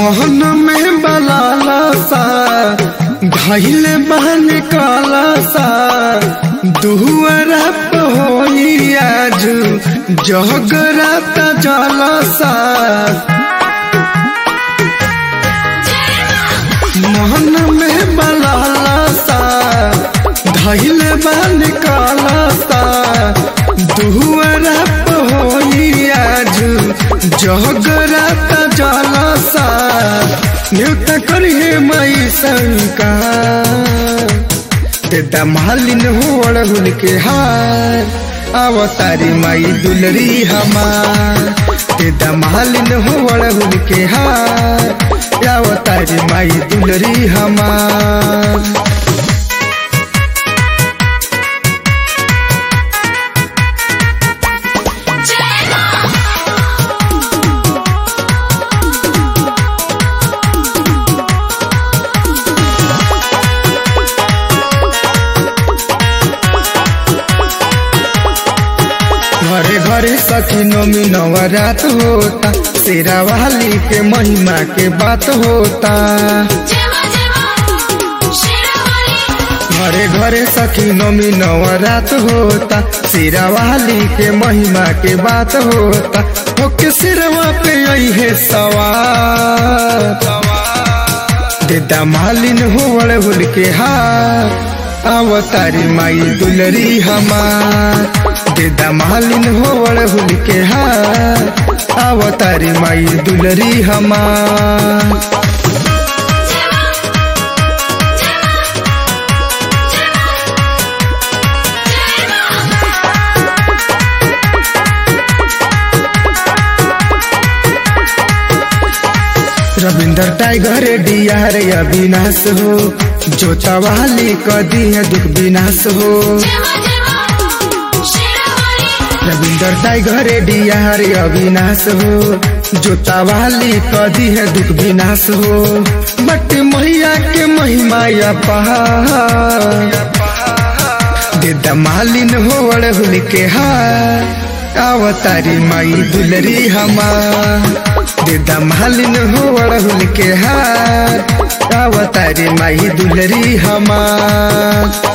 मोहन में बलाला सा घायल बहन काला सा दुहरा होई आज जगरात जला सा मोहन में बलाला सा घायल बहन काला सा दुहरा होई आज जगरात जला सा न्यूत करिए मई शंका देता मालिन हो अड़हुल के हार अवतारी माई दुलरी हमार देता मालिन हो अड़हुल के हार अवतारी माई दुलरी हमार घरे घरे सखी नमी नवरात होता तेरा वाली के महिमा के बात होता घरे घरे सखी नमी नवरात होता सिरा वाली के महिमा के बात होता होके सिरवा पे आई है सवार देता मालिन हो हुल के हार अवतारी माई दुलरी हमार देदा मालिन हो हुल के हार अवतारी माई दुलरी हमार रविंदर टाइगर डियार अविनाश हो जोता वाली कदी है दुख विनाश हो रविंदर टाइगर डियार अविनाश हो जोता वाली कदी है दुख विनाश हो बट मैया के महिमा पहाड़ देदा मालिन हो अड़हुल के हार अवतारी माई दुलरी हमार देदा मालिन हो अड़हुल के हार अवतारी माई दुलरी हमार